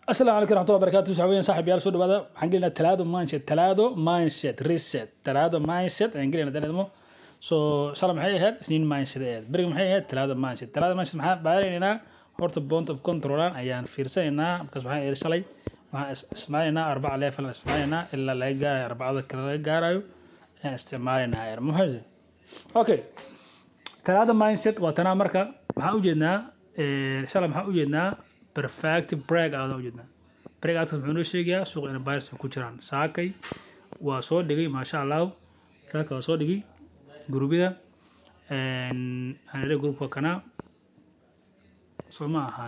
asalaamu calaykum raxmatullahi barakatu saxaabiyaan saaxib yaal soo dhawaada waxaan gelinaa talaado mindset talaado mindset reset talaado mindset ayaan gelinaa danedmo so shala maxay ahayd isniin mindset ay ahayd beriga maxay ahayd talaado mindset talaado mindset maxaan baaraynaa horta point of controlan ayaan fiirsanaynaa markaas waxaan iri shalay waxaan is- isticmaalaynaa arbaca level aan isticmaalaynaa ilaa laga gaarayo arbacada kale laga gaarayo ayaan isticmaalaynaa ayar muxuu okay talaada mindset waa tanaa marka maxaan ujeednaa eh, shalay maxaan ujeednaa perfect break out aan ujeednaa break outkas muxuu noo sheegayaa suuqa in buyers ay ku jiraan saakay waa soo dhigay maasha allah saaka waa soo dhigay gurubyada waxaan idhi grupka kana soo ma ahan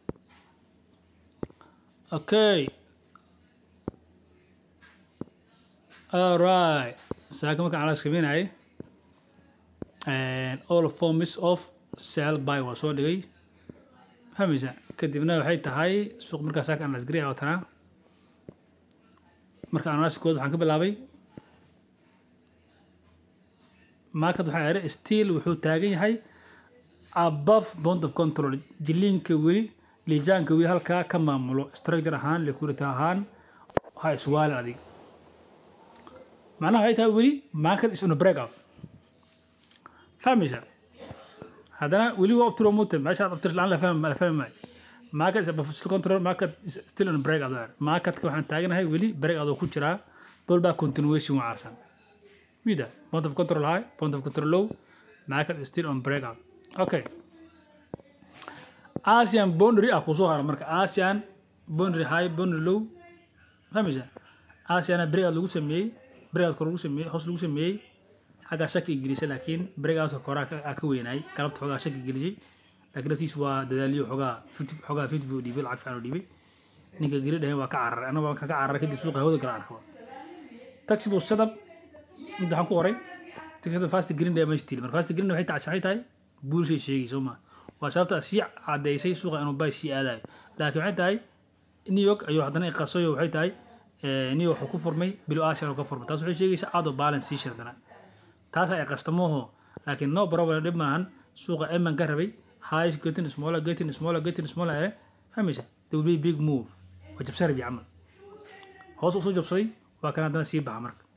okay alright saaka markaan calaas kaminayay and all forms of sell buy waa soo dhigay fahmaysa kadibna waxay tahay suuq markaas saaka analyse gareeya watanaa marka analysikooda waxaan ka bilaabay market waxaa idhi still wuxuu taagan yahay above bond of control jiliinka weli liijaanka weli halkaa ka maamulo structure ahaan liquidity ahaan ha iswaalin adig macnaha waxay tahay weli market is on a breakout fahmaysa haddana weli waa optiro mutem meesha optir laan la fahmi la fahmi maayo market is above still control market is still on a breakout there marketka waxaan taaganahay weli breakout oo ku jiraa pullback continuation waa carsan wida point of control high point of control low market is still on breakout okay asian boundary ah kusoo hara marka asian boundary high boundary low fahmaysa asiana breakout lagu sameeyey breakout lagu sameeyey hoos lagu sameeyey xaggaa shaki gelisay laakiin breakoutka koraa ka ka weynaay galabta xoogaa shaki gelisay laakiin naftiis waa dadaaliyo xoogaa fifty xoogaa fifty buu dhiibay lacag fiican u dhiibay ninka geli dhahay waa ka cararay anna waan ka cararay kadib suuqa hawada gala arkaba taxi buu sadab inta waxaan ku qoray tikada fast green day meesha tili marka fast green waxay tahay waxay tahay buulshay sheegay soo ma waa sababta sii cadaysay suuqa inuu bay sii aadayo laakiin waxay tahay new york ayuu haddana iqasayo waxay tahay eh, new york wuxuu ku furmay bilo asian uu ka furmay taas waxay sheegaysaa out of balance sii shardana taas ay qastamoho laakiin no problem dhib maahan suuqa eman ka rabay high getting smaller getting smaller getting smaller eh fahmaysa there will be big move waa jabsan rabi camal hoos usoo jabsaday waa kan haddana sii baxa marka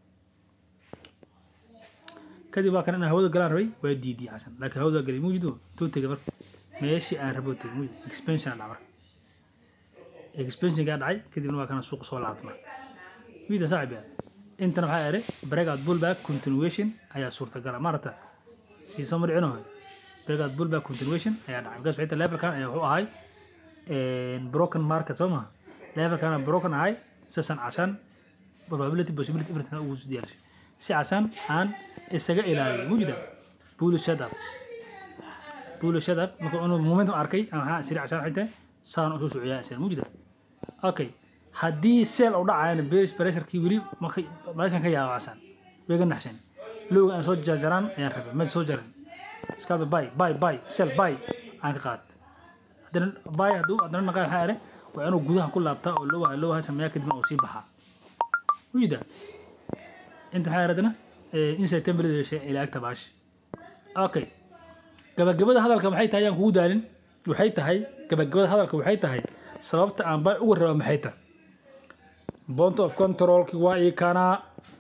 kadib waa kan inaan hawada galaan rabay waa diidiyay xasan laakiin hawada galay muujido tuu tegay marka meeshii aan rabo tegay muujid expansion dhaca marka expansionkaa dhacay kadibna waa kana suuqa soo laabtay marka wiida saaxib yaa intana waxaa idhi breakout pullback continuation ayaa suurtagala maarata sii soo marcino breakout pullback continuation ayaa dhacay markaas waxay tahay levelkan ayaa wuxuu ahay broken market soo maha levelkana broken ahay sasan cashan probability possibility everything ugu diyaarshay si casan aan isaga ilaaliyo mujida bullish setup bullish setup marka inuu momentum arkay ama waxaa siri cashan waxay tahay saan usoo socyaa isaan mujida okay haddii seel u dhacayana bearish pressurekii weli markay meeshan ka yaabacsan way ga naxsan lowga aan soo jarjaraan ayaan rabay ma soo jarin iskaaba bay bay bay seel bay aan ka qaat haddana bay hadduu haddana naqaa waxaa idhi waa inuu gudaha ku laabtaa oo lowaha lowaha sameeyaa kadibna uu sii baxaa wida inta waxaa haddana inside template yeeshay ilaa agta baash okay gabagabada hadalka maxay tahay ayaan kugu daalin waxay tahay gabagabada hadalka waxay tahay sababta aan bay uga raba maxay tahay point of controlki waa ii kanaa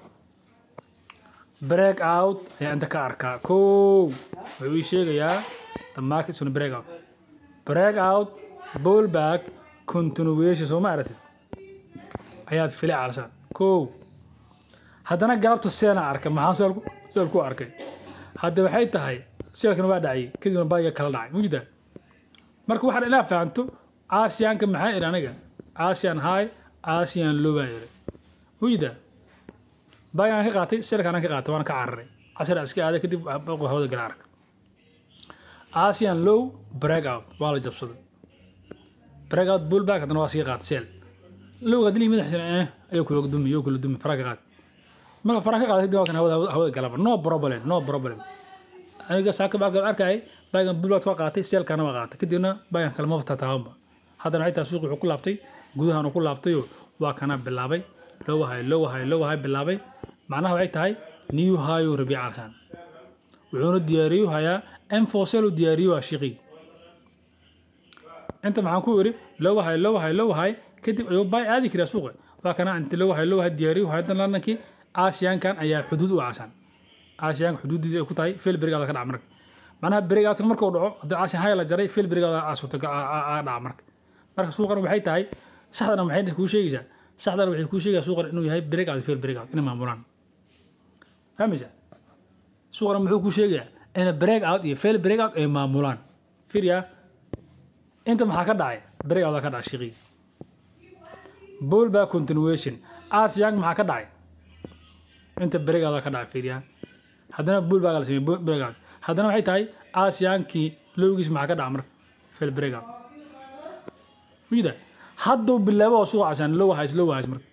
break out ayaa inta ka arkaa kow wuxuu ii sheegayaa the market is on a break out break out pullback continuation soo ma aragtid ayaad filay caalashaan kow haddana galabta seena arka maxaa seel ku seel ku arkay hadda waxay tahay seelkan waa dhacay kadibna baaga kala dhacay mujida marka waxaad inaa fahanto asianka maxaa idhi aniga asian high asian low baa idhi mujida baagaan ka qaatay seelkaanaan ka qaatay waana ka cararay casar iska aaday kadib baqo hawada gala arka asian low break out waa la jabsaday break out pullback haddana waa sii qaatay seel lowga dilii madaxiisana eh ayuu kula dumi ayuu kula dumi faraa ka qaat marka faraa ka qaatay kadib waa kan hawada hawada galaba no problem no problem aniga saaka baa arkayay baagan pullback waa qaatay seelkaana waa qaatay kadibna baagan kale maba tataabanba haddana waxay tahay suuq wuxuu ku laabtay gudahan uu ku laabtayo waa kana bilaabay low high low high low high bilaabay macnaha waxay tahay new high uu rabiic alshaan wuxuuna diyaariyo hayaa m4 sel uu diyaariyo waa shiqi inta maxaan ku iri low high low high low high kadib ayuu buy aadi karaa suuqa waa kana inta low high low high diyaariyo hadan lanankii aasiyaankan ayaa xuduud u aasan aasiyaanka xuduudiisa ay ku tahay fail berigaada ka dhaca marka macnaha berigaadka markuu dhaco haddii aasiyan high la jaray fail berigaada aasuta dhaca marka marka suuqan waxay tahay saxdana maxay kuu sheegaysaa saxdana waxay kuu sheegaysaa suuqan inuu yahay berigaad fail berigaad inay maamulaan fahmaysaa suuqana muxuu kuu sheegayaa in break out iyo fail break out ay maamulaan firya inta maxaa ka dhacay break out ka dhacay shiqii bullback continuation asiyank maxaa ka dhacay inta break out ka dhacay firya haddana bullback la sameeyay break out haddana waxay tahay asiyankii lowgiis maxaa ka dhaca marka fail break out mujida hadduu bilaabo oo suuqa casaan low hays low hays marka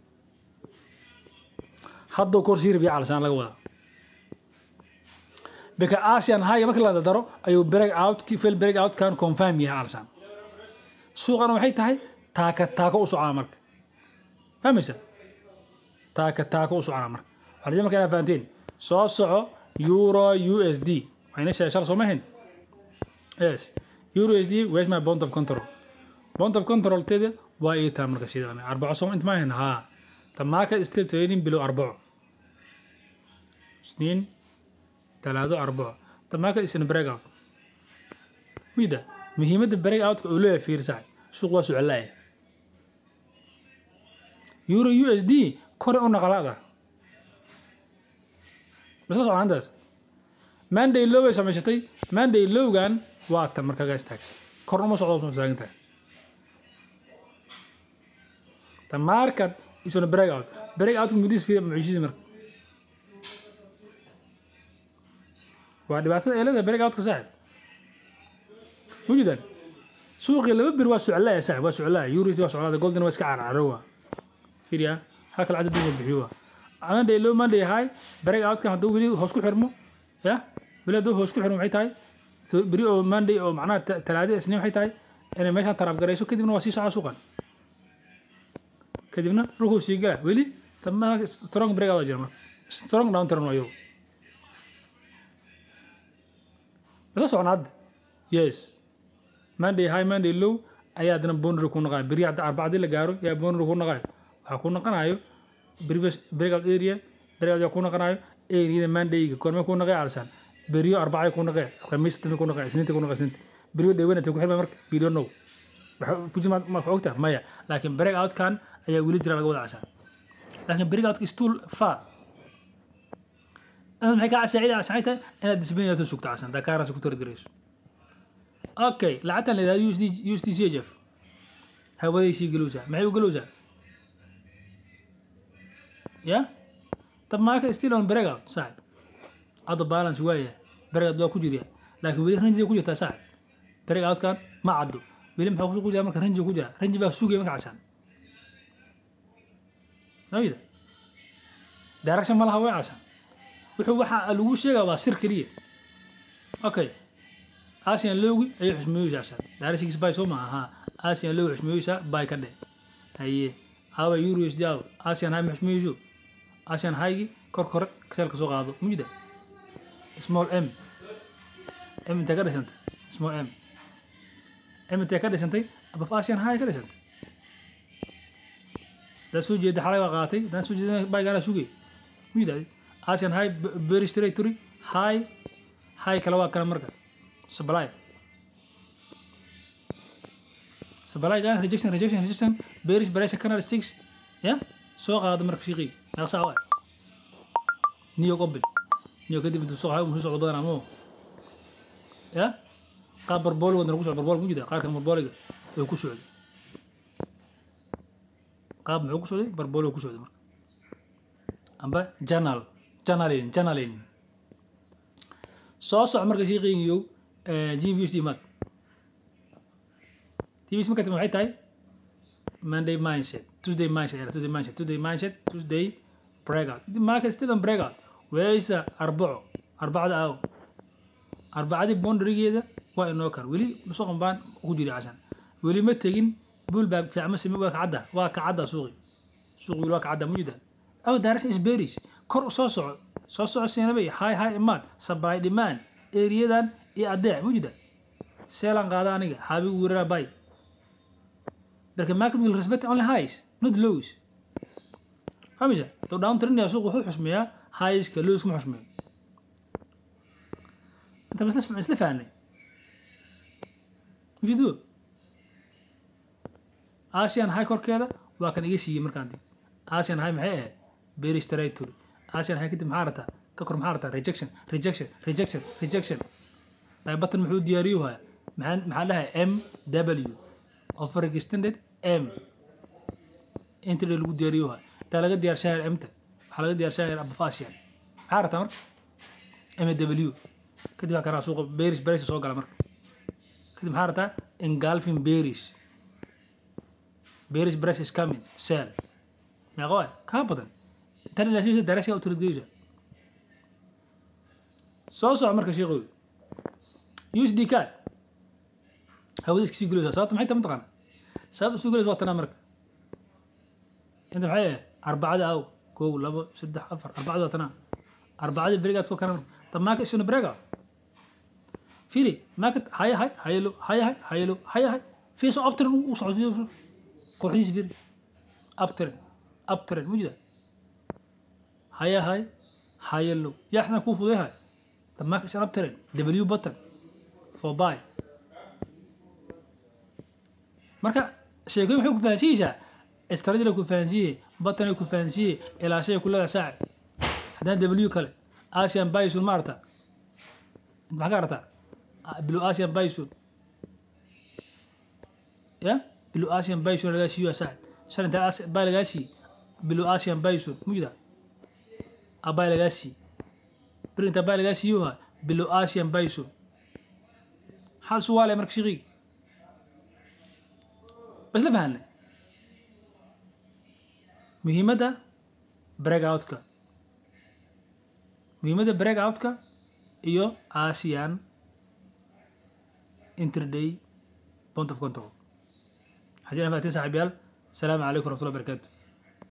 hadduu kor sii rabiya calasaan laga wadaa bika asian high marka la daro ayuu break out fail break out kan confirm yahay alsan suuqana waxay tahay taaka taaka u socona marka fahmaysa taaka taaka u socona marka waxaa marka inaad fahanteen soo soco euro usd waxayna sheegay shala soo ma ahayn yes euro usd where's my bond of control bond of control teeda waa ii taa marka sidaan arbaco soo inta ma ahayn haa the market still trading below arbaco isniin talaado arbaco the market is in break out wida muhiimadda break outka uu leeyahay fiirsahay suuq waa socolaaya euro u s d kore u naqalaada masla soconaantaas manday low bay samaysatay manday lowgan waa ta marka gaa istaagsan korna uma socdo soo taagan tahay the market is on break out break out mudis fiir mucjisi marka waa dhibaatada eelada break outka saaxib wujudan suuqii laba bir waa soclaa saaxib waa soclaa euros waa soclaa golden waa iska carcarowa fiiriya halka lacagta dib bixiyo waa monday low monday high break outka hadduu weli hoos ku xirmo ya weli hadduu hoos ku xirmo maxay tahay beri oo monday oo macnaha talaadi isniin waxay tahay inay meeshaan taraaf garayso kadibna waa sii socda suuqan kadibna dhulkuu sii gala weli tamaha strong break out jira marka strong down turn waa iyagu masa socon hadda yes monday high monday low ayaa haddana boundary ku naqayo beri hadda arbacadii la gaaro yaa boundary ku naqayo waxaa ku naqanayo previous breakout area breakout yaa ku naqanayo areada mondayga korme ku naqay alsaan beriyo arbacay ku naqay khamiis dambe ku naqay isniinta ku naqay isniinta beriyo dhewanata ku xirmay marka we don't know fujima ma ogta maya laakiin breakout kan ayaa weli jira laga wada cashaan laakiin breakout still far inaad maxay kaa cashaacida cashaacay tahay inaad disbaynato sugto casan dakaaraas ku targarayso okay lacagtan la yidhahdo usd usd chf hawaday sii galowsaa maxay u galowsaa ya tab maaka still on breakout saaxib hadda balance waaya breakout waa ku jirya laakiin weli ranjiga ku jirtaa saaxib breakoutkan ma caddo weli maxaa ku jira marka ranji ku jira ranji baa sugaya marka cashaan mamida direction ma laha way cashaan wuxuu waxa lagu sheegaa waa sir keliya okay asian lowgi ayay xusmeeyeysaa cashaan directionkiis bay soo maaha haa asian lowgi xusmeeyeysaa bay ka dhe haye awa euro is jaaw asian high ma xusmeeyeyso asian highgi kor kore seelka soo qaado mujida small m m intee ka dhisantay small m m intee ka dhisantay abaf asian high ka dhisantay daa soo jeeda xalay waa qaatay daan soo jeeda baygaana sugay mujida asian high very straight turi high high kale waa kana marka supply supply gaan rejection rejection rejection bearish pressure canal sticks ya soo qaado marka shiiqi naqsa waa niyo qobil niyo kadib intuu soo hayo muxuu socdo badan amo ya qaab barbool wadna lagu socdo barbool mu jida qaarka barbooliga way ku socday qaab muxuu ku socday barbool ku socday marka amba journal journalin journalin soo soc marka shiiqiyo gbs mad gbs marka maxay tahay monday mindset tuesday mindset tuesday mindset tuesday mindset tuesday breakout market still on breakout weeysa arbaco arbacada aaw arbacadii boundarigeeda waa inoo kar weli suuqan baan ku jiri cashan weli ma tegin bullback fiicma sime waa kacadda waa kacadda suuqi suuqi weli waa kacadda mujida aw direction is bearish kor soo soco soo soco siinabay high high demand supply demand eriyadan iyo adeec mujida seelan qaada aniga xaabigu weerara bay marka market will respect only highs not lows fahmaysa doo downtrend yaa suuq wuxuu xusmeeyaa highska lows kuma xusmeeyo inta ma isla isla fahnay ujeedo asian high korkeeda waa kan iga siiyey markaan dib asian high maxay ahayd bearish territory asian high kadib maxaa rabtaa ka kor maxaa rabtaa rejection rejection rejection rejection batan muxuu diyaariyo haya maxaa maxaa dhahay m w offer extended m intraday lagu diyaariyo haya intaa laga diyaarshahay mta waxaa laga diyaarshahay abafasian maxaa rabtaa marka m w kadib waa karaa suuqa bearish bearish soo gala marka kadib maxaa rabtaa engulfing bearish bearish bearish is coming sell meeqa waay kaa badan intan ilaashisa darasha u tiradgeysa soo soco marka sheekoy usd card hawada iska sii gulaysaa sababta maxay tahay mataqaana sababta sii gulaysa waa tanaa marka inta maxay ahayd arbacada aw kow labo saddex afar arbacada waa tanaa arbacada berigaad ku kana the market is on a breakout firi market haya hay hayalo haya hay hayalo haya hay firi soo uptrend u socodsiyo qurxiisa firi uptrend uptrend mujida haya hay hayalo yaxna kuu fuday hay the market is on uptrend w button for buy marka sheekooyin waxay ku fahansiiyeysaa istradila ku fahansiiye batanay ku fahansiiye ilaashay ku leedahay saaci haddana w kale asian bison ma arta maxaa ka artaa blue asian bison ya blue asian bison lagaa siiyo saaci shan intaa baa lagaa siiye blue asian bison mujida abaa lagaa siiye bir intaa baa lagaa siiyo ha blue asian bison maxaa suwaalaya marka shiqiig bas la fahanay muhiimadda breakoutka muhiimadda breakoutka iyo asian interday point of control حاجة أنا فاتين صاحبيال السلام عليكم ورحمة الله وبركاته